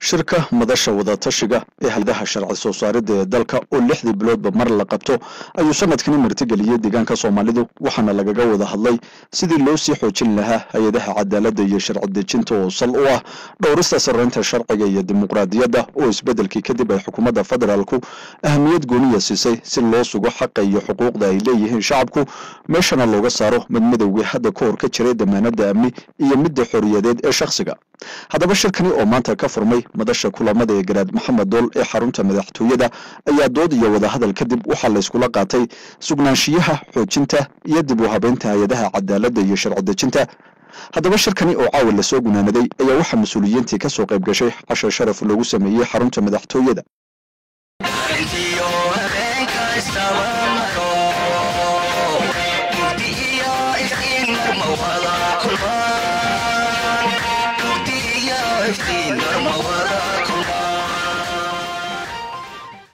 shirka madasha wadatashiga ee hay-adaha sharci soo saaridda ee dalka oo lixdii biloodba mar la qabto ayuu sanadkani martigeliyey deegaanka soomaalidu waxaana lagaga wada hadlay sidii loo sii xoojin lahaa hay-adaha cadaaladda iyo sharci dejinta oo sal u ah dhowrista sarreynta sharciga iyo dimuqraadiyadda oo isbeddelkii kadib ay xukuumadda federaalku ahamiyad gooniya siisay si loo sugo xaqa iyo xuquuqda ay leeyihiin shacabku meeshana looga saaro mid midowgii hadda ka hor ka jiray damaanadda amni iyo midda xoriyadeed ee shakhsiga haddaba shirkani oo maanta ka furmay madasha kulamada ee garaad maxamed dool ee xarunta madaxtooyada ayaa dood iyo wadahadal kadib waxaa layskula qaatay sugnaanshiyaha xoojinta iyo dib u habeynta hay-adaha cadaaladda iyo sharci dejinta haddaba shirkani oo caawa lasoo gunaanaday ayaa waxaa mas-uuliyiintii ka soo qayb gashay cashar sharaf loogu sameeyey xarunta madaxtooyada